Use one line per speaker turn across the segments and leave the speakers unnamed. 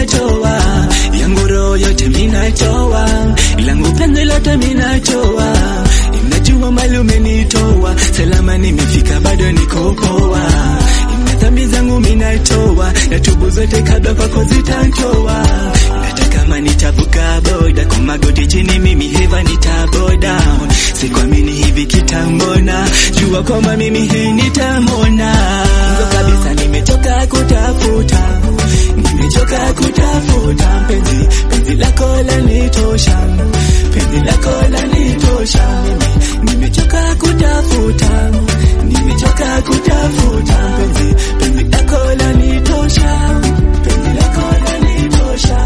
minatoa yangu roho yote minatoa langu penzi lote minatoa Najua mali umenitoa salama, nimefika bado niko poa. Ina dhambi zangu minatoa na tubu zote kabla kwako zitantoa. Hata kama nitavuka boda kwa magoti chini, mimi heva nitaboda. Sikuamini hivi kitambona, jua kwamba mimi hii nitamona. Mwanzo kabisa nimechoka kutafuta, nimechoka kutafuta penzi, penzi lako lanitosha, penzi lako lanitosha mimi nimechoka kutafuta, nimechoka kutafuta penzi, penzi lako lanitosha, penzi lako lanitosha.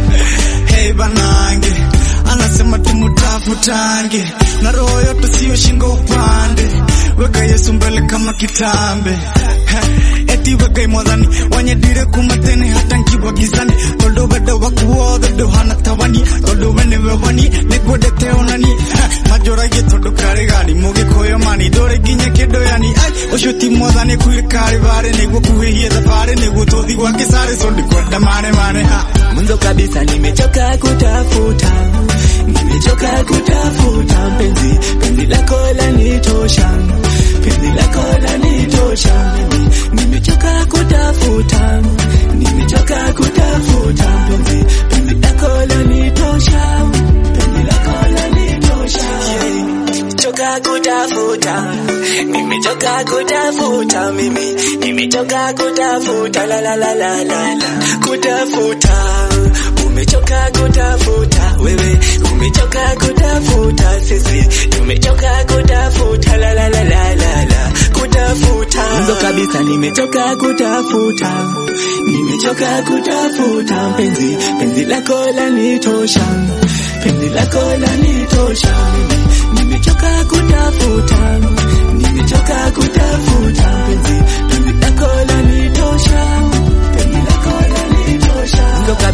Hey banange, anasema tumutafutange na roho yote siyo shingo upande, weka Yesu mbele kama kitambe Heh, eti weka mwadhani wanyedire kumatene hata nkiwa gizani toldo wendo wakuothe nduhana tawani toldo wene wewani nĩkwendete onani Heh, majoragie tondũ karĩ gani mũgĩkũyũ mani ndũrĩ nginya kĩndũ yani ai ũcio ti mwathani kwĩrĩ karĩ barĩ nĩguo kuhĩhie thabarĩ nĩguo tũthi gwake sarĩ so ndikwenda mane mane ha
Mwanzo kabisa nimechoka kutafuta, nimechoka kutafuta penzi, penzi lako lanitosha, penzi lako lanitosha mimi. Nimechoka kutafuta, nimechoka kutafuta penzi, penzi lako lanitosha, penzi lako lanitosha. Nimechoka kutafuta, nimechoka kutafuta mimi, nimechoka kutafuta la la la la la la, kutafuta. Umechoka kutafuta wewe, umechoka kutafuta sisi, tumechoka kutafuta la la la la la la, kutafuta. Mwanzo kabisa nimechoka kutafuta, nimechoka kutafuta penzi, penzi lako lanitosha, penzi lako lanitosha mimi nimechoka kutafuta, nimechoka kutafuta penzi, penzi lako lanitosha, penzi lako lanitosha. Ndo